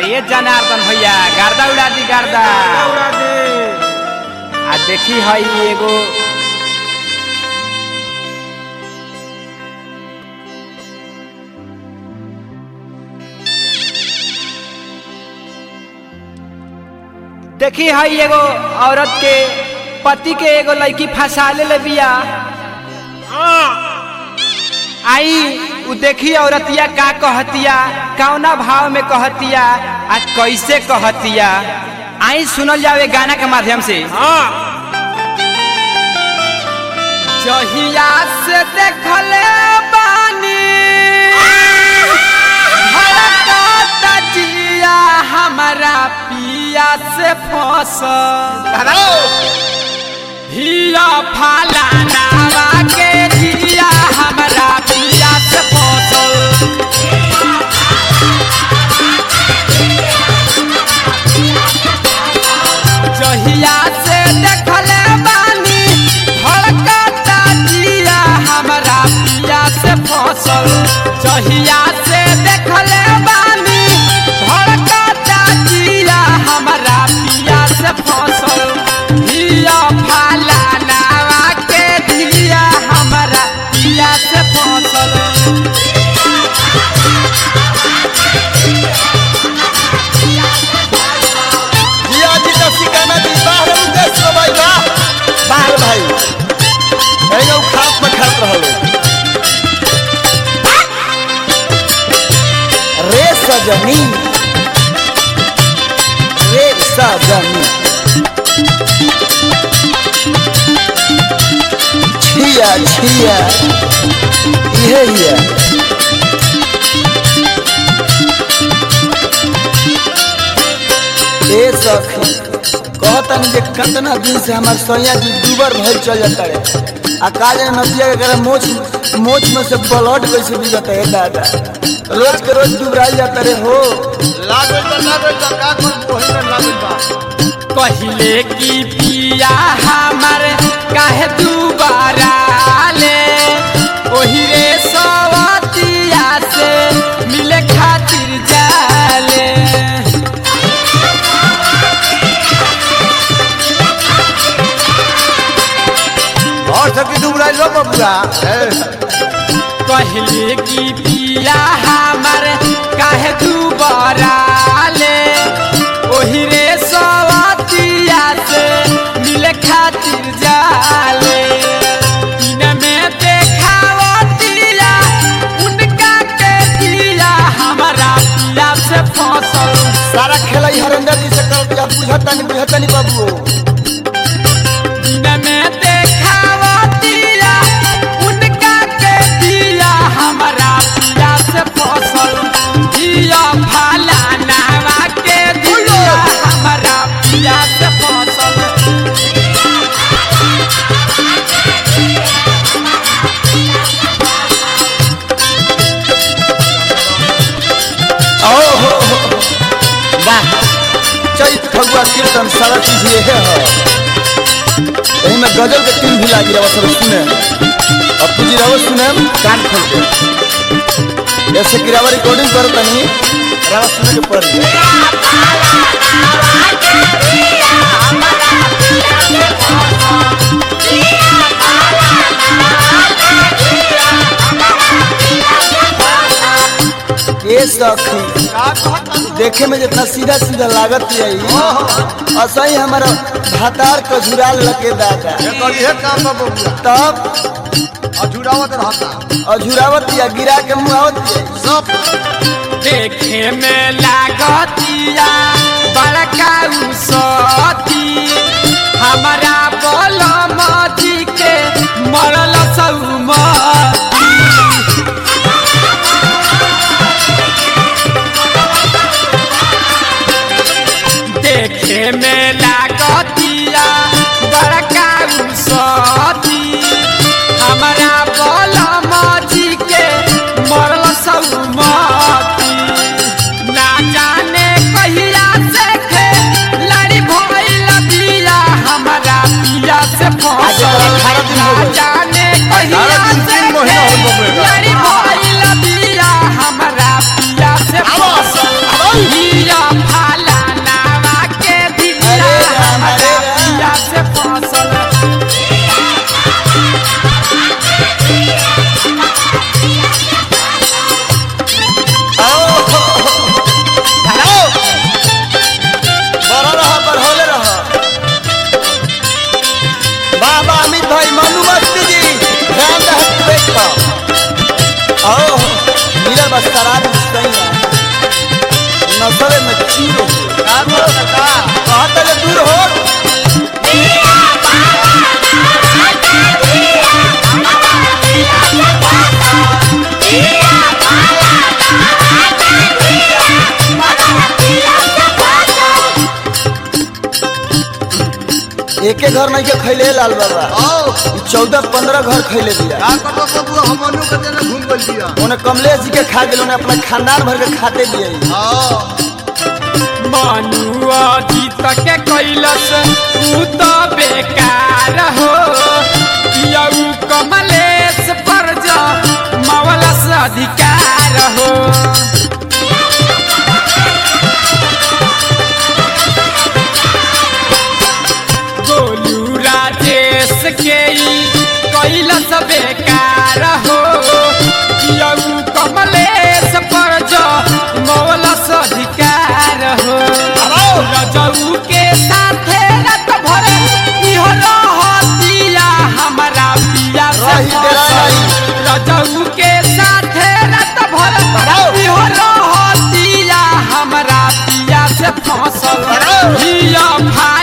ये जनार्दन भैया गर्दा उड़ा दी गर्दा उड़ा दे आ देखी हई एगो देखी हई एगो औरत के पति के एगो लड़की फंसा ले बिया आई उ देखी औरतिया का कहतिया कौना भाव में कहतिया आ कैसे कहतिया आई सुनल जावे गाना के माध्यम से हाँ जहिया से देखले बानी धड़कता जिया हमारा पिया से फसल हिया फाला नावा के जिया हमारा पिया से फसल जहिया से देखले बानी धड़कता जिया हमारा पिया से फसल जहिया से देखले बानी धड़कता जिया हमारा पिया से फसल हिया फाला नावा के जिया हमारा पिया से फसल जिया जी का सिकाना जी बाहर उदेश रो भाई बा बाहर भाई एगो खाप में खात रहलो रे सजनी रे सजनी छिया छिया ये ये ए सखी कहतन जे कितना दिन से हमार सैया जी दूबर भइल चल जाता रे आ काले नदिया के करे मोच मोच में से ब्लड कैसे भी जाता है दादा रोज के रोज दुबराई जाता रे हो लागल बा लागल बा का कर ओही में लागल बा पहले की पिया हमर काहे दुबारा ले ओही रे सवतिया से मिले खातिर जाले और सकी दुबराई लो बबुआ पहले की पिया हमर काहे दुबारा ले ओही रे सवतिया से मिले खातिर जाले दिन में देखावतिया उनका के दिया हमारा पिया से फसल सारा खेला ही हरेंद्र जी से कर दिया बुझता नहीं बुझता नहीं बाबू दिन में देखावतिया उनका के दिया हमारा पिया से फसल दिया फाला नावा के दिया हमारा पिया से फसल ओ हो हो वाह चैत फगुआ कीर्तन सारा चीज ये है हो यही में गजल के तीन भी लागी रहा सब सुने अब तुझी रहो सुने कान खोल के जैसे कि रवा रिकॉर्डिंग करो तनी रवा सुने के पड़ गया ये सखी देखे में जितना सीधा सीधा लागत है ऐसा ही हमारा भातार का झुराल लगे दादा एकर इहे काम बा बबुआ तब अजुरावत रहता अझुरावत या गिरा के मुआवत या सब देखे में लागतिया बड़का उसती हमारा बलम जी के मरल सौमती देखे में लागतिया बड़का उसती हमारा बलम जी के मरल सौमती ना जाने कहिया से खे लड़ी भइल बिया हमारा पिया से फसल अमित भाई मनु मस्ती जी ध्यान रख पेट पर आओ मेरा बस शराब सही है नसरे में चीरो का करो काका कहाँ तक दूर हो एके घर नहीं के खैले लाल बाबा आओ चौदह पंद्रह घर खैले दिया का करो बबुआ हमनू के देने घूम गइल बिया उन्हें कमलेश जी के खा गेल उन्हें अपना खानदान भर के खाते दिए आओ मनुआ जीत के कैलस ऊ तो बेकार हो यऊ कमलेश पर जा मवलस अधिकार हो गोलू राजेश के ई कैलस बेकार हो यऊ कमलेश पर जा मवलस अधिकार हो रजऊ के साथे रत भर इहो रहतिया हमरा पिया से रही तेरा फसल। रही। रजऊ के साथे रत भर इहो रहतिया हमरा पिया से फसल हिया भाई